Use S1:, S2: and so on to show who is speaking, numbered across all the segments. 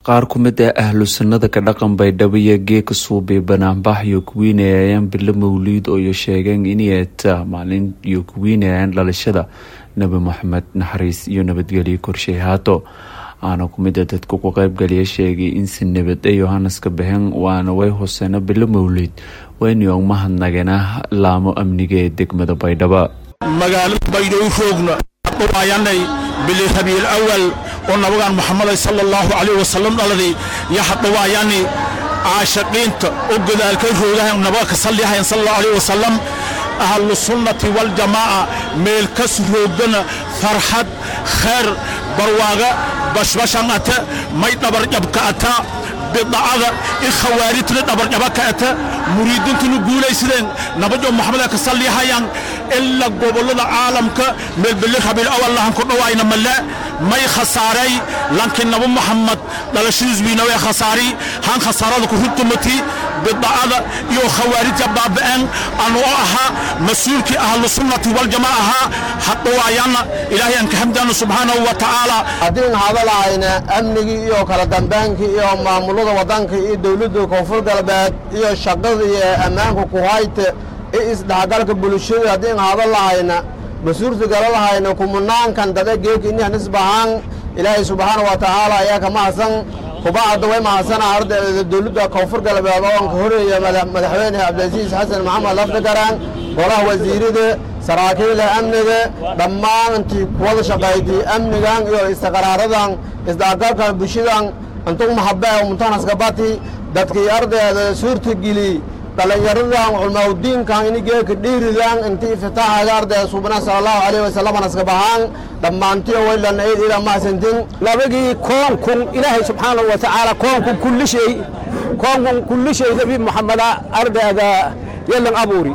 S1: qaar ku mid ah ahlu sunnada ka dhaqan baydhabo iyo geeka suubay banaanbax iyo kuwiinayayaan bilo mawliid ooyo sheegeen inay ta maalin iyo kuwiinayaan dhalashada nebi moxamed naxariis iyo nabadgelyo korshay haato aana ku mid a dadka ku qaybgaliya sheegay in si nabad a yohaneska baxeen waana way hoseena bilo mawliid waynu mahadnagana laamo amniga ee degmada baydhaba
S2: magaalada baydhabo roogna dhawaayanay bili rabiil awal oo nabigaan muxamaday sala allahu calayh wasalam dhaladay iyo hadhawaayani caashaqiinta oo godaalka roogahan nabaga ka sallihayan sala allahu calayh wasalam ahlu sunnati waljamaaca meel kas roogana farxad khayr barwaaga bashbashan ata may dhabarjabka ata bidacada in khawaarijtuna dhabarjaba ka ata muriidintuna guulaysadeen nabajo maxameda ka sallihayaan ilaa gobollada caalamka meelbeli rabiil awal lahan ku dhawaayna male may khasaaray laakiin nabo maxamed dhalashadiis wiina way khasaari han khasaarada ku runtumati bidacada iyo khawaarija baaba'een anuu ahaa mas-uulkii ahlu sunnati waljamaa ahaa hadhawaayana ilaahay aan ka xamdaano subxaanahu wa tacaala
S3: haddiin hadalahayna amnigii iyo kala dambaankii iyo maamulada waddanka iyo dawladda koonfur galbeed iyo shaqada iyo ammaanka ku hayta iyo isdhexgalka bulshada haddiin hadalahayna mas-uurta galalahayna kumanaankan dada geeka inihan isbahaan ilaahay subxaana wa tacaala ayaa ka mahadsan kubacadda way mahadsana ardayda dawladda koonfur galbeed oo ka horeeya madaxweyne cabdilcasiis xasan maxamed lafdigaraan golaha wasiirada saraakiila amniga dhammaan intii kuwada shaqaydii amnigan iyo istiqraaradan isdhexgalkan bulshadan intuu mahabee muntanaskabati dadkii ardayda suurtageli dhallinyaradan culmaaudiinkan ini geeka dhiiridan intii iftitaaxaga ardayda suubana sala allahu calayh wasalam naskabahaan dhammaantiyo waylan eed ila mahadsantin
S4: nabagii koonkun ilaahay subxaanahu wa tacaala koonkun kulli shay koonkun kulli shay nabi moxameda ardayda yelan abuuri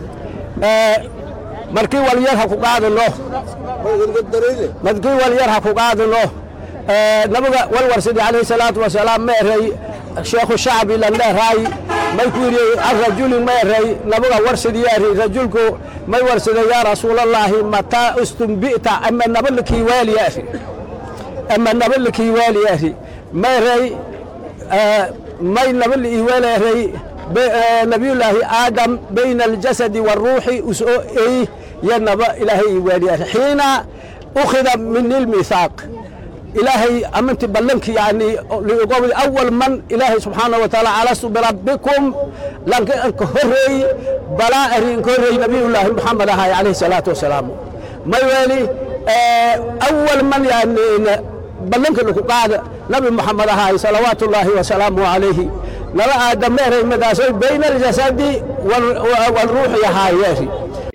S4: markii walyar ha ku qaadano markii walyar ha ku qaadano nabiga walwarsidi calayhi salaatu wasalaam ma eray sheekhu shacbi lan dheeraay may ku yidhi arajulin ma eray nabiga warsidi yaari rajulku may warsida yaa rasuulallaahi mataa istumbi'ta ama nabalikii waali yaari ama nabalikii waali yaari ma eray may nabali iwaali eray nabiyullaahi aadam bayna aljasadi waaruuxi usoo ey ya naba ilaahay iwaali yaari xiina ukhida min ilmithaaq ilaahay aminti ballanki yani liqowdi awal man ilaahay subxaanahu wa taala alastu birabbikum lanka anka horreey balaa ari anka horreey nabiyullaahi muxamed ahay calayhi salaatu wasalaam may weeli awal man yani ballanka laku qaada nabi muxamed ahay salawaatu ullaahi wasalaamu calayhi naba aadameeray madaasoy bayna aljasadi walruuxi ahaayeeri